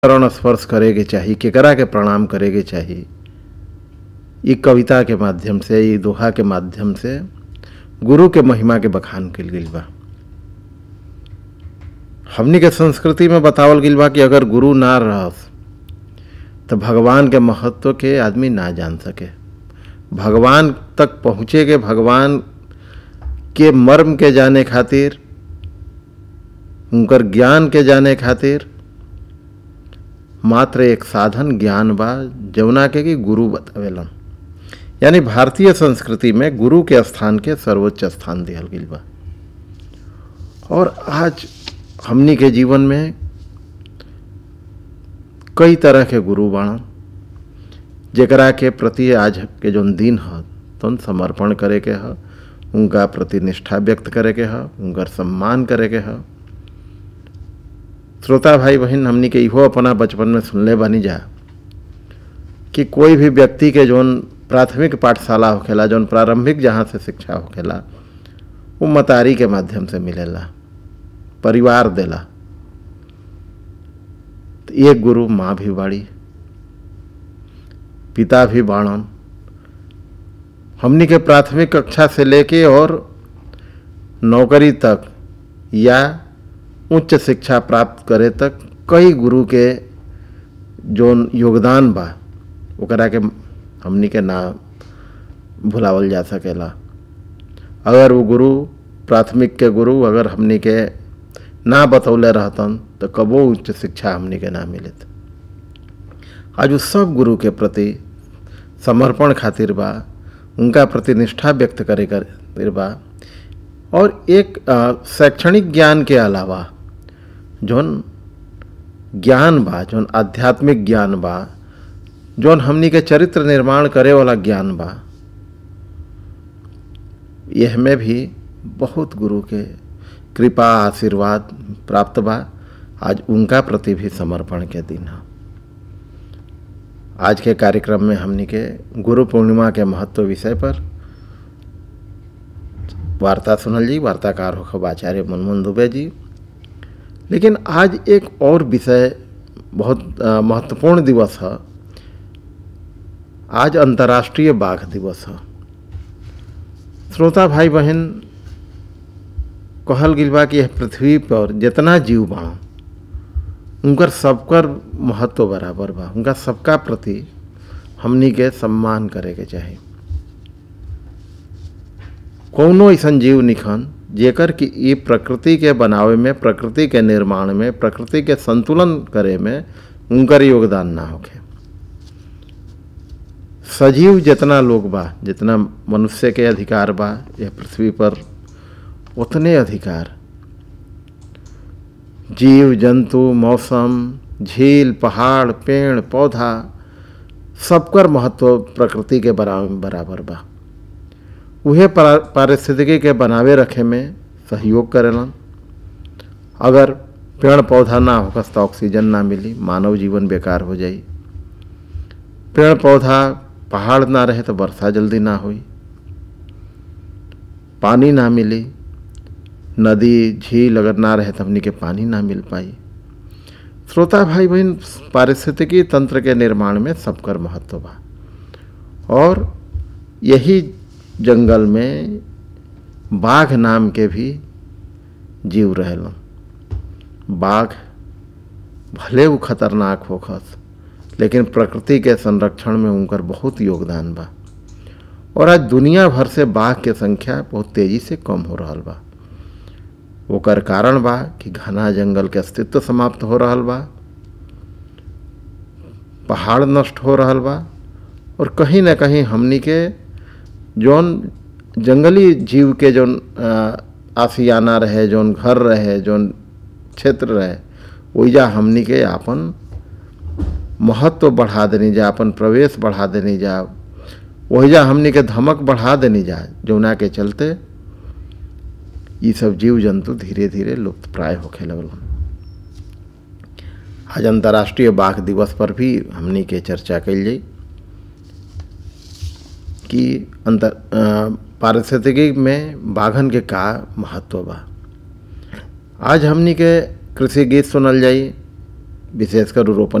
चरण स्पर्श करे के चाही केकरा के प्रणाम करे के चाही ई कविता के माध्यम से ई दोहा के माध्यम से गुरु के महिमा के बखान कल गई बा हमनी के संस्कृति में बतावल गई बा कि अगर गुरु ना रहस तो भगवान के महत्व के आदमी ना जान सके भगवान तक पहुँचे के भगवान के मर्म के जाने खातिर उनकर ज्ञान के जाने खातिर मात्र एक साधन ज्ञान बा जमुना के कि गुरु बतावेलन यानी भारतीय संस्कृति में गुरु के स्थान के सर्वोच्च स्थान दिहल गई बा और आज हमनी के जीवन में कई तरह के गुरु बाण जेकरा के प्रति आज के जौन दिन ह तौन समर्पण करे के ह उनका प्रति निष्ठा व्यक्त करे के ह उनकर सम्मान करे के ह श्रोता भाई बहन हमनी के इहो अपना बचपन में सुनले बानी जा कि कोई भी व्यक्ति के जौन प्राथमिक पाठशाला होखेला जौन प्रारंभिक जहाँ से शिक्षा होखेला वो मतारी के माध्यम से मिलेला परिवार देला तो एक गुरु माँ भी बाड़ी पिता भी बाणन हमनी के प्राथमिक कक्षा से लेके और नौकरी तक या उच्च शिक्षा प्राप्त करे तक कई गुरु के जौन योगदान बा ओकरा के हमनी के ना भुलावल जा सकेला अगर वो गुरु प्राथमिक के गुरु अगर हमनी के ना बतौले रहतन तो कबो उच्च शिक्षा हमनी के ना मिलत आज उस सब गुरु के प्रति समर्पण खातिर बा उनका प्रति निष्ठा व्यक्त करे खातिर बा और एक शैक्षणिक ज्ञान के अलावा जौन ज्ञान बा जौन आध्यात्मिक ज्ञान बा जौन हमनी के चरित्र निर्माण करे वाला ज्ञान बा यह में भी बहुत गुरु के कृपा आशीर्वाद प्राप्त बा आज उनका प्रति भी समर्पण के दिन है आज के कार्यक्रम में हमनी के गुरु पूर्णिमा के महत्व विषय पर वार्ता सुनल जी वार्ताकार होखब आचार्य मनमोहन दुबे जी लेकिन आज एक और विषय बहुत महत्वपूर्ण दिवस है आज अंतर्राष्ट्रीय बाघ दिवस है श्रोता भाई बहन कहल गई बा कि यह पृथ्वी पर जितना जीव बा उनकर सबकर महत्व बराबर बा उनका सबका प्रति हमनी के सम्मान करे के चाही कौनो ऐसा जीव निखन जेकर कि ये प्रकृति के बनावे में प्रकृति के निर्माण में प्रकृति के संतुलन करे में उनकर योगदान ना होखे सजीव जितना लोग बा जितना मनुष्य के अधिकार बा यह पृथ्वी पर उतने अधिकार जीव जंतु मौसम झील पहाड़ पेड़ पौधा सबकर महत्व प्रकृति के बराबर बा उहे पारिस्थितिकी के बनावे रखे में सहयोग करेलन अगर पेड़ पौधा ना होकस तो ऑक्सीजन ना मिली मानव जीवन बेकार हो जाई पेड़ पौधा पहाड़ ना रहे तो वर्षा जल्दी ना हुई पानी ना मिली नदी झील अगर ना रहे तो हमनी के पानी ना मिल पाई श्रोता भाई बहन पारिस्थितिकी तंत्र के निर्माण में सबकर महत्व बा और यही जंगल में बाघ नाम के भी जीव रहेलन बाघ भले वो खतरनाक होखस लेकिन प्रकृति के संरक्षण में उनकर बहुत योगदान बा और आज दुनिया भर से बाघ के संख्या बहुत तेजी से कम हो रहा बा ओकर कारण बा कि घना जंगल के अस्तित्व समाप्त हो रहा बा पहाड़ नष्ट हो रहा बा और कहीं ना कहीं हमनी के जौन जंगली जीव के जौन आसियाना रहे जौन घर रहे जौन क्षेत्र रहे ओइजा हमनी के आपन महत्व बढ़ा देनी जा अपन प्रवेश बढ़ा देनी जा ओहिजा हमनी के धमक बढ़ा देनी जा जौना के चलते ये सब जीव जंतु धीरे धीरे लुप्त प्राय होखे लगल आज अंतर्राष्ट्रीय बाघ दिवस पर भी हमनी के चर्चा कल जाई कि अंतर पारिस्थितिकी में बाघन के का महत्व बा आज हमनी के कृषि गीत सुनल जाई विशेषकर रोपण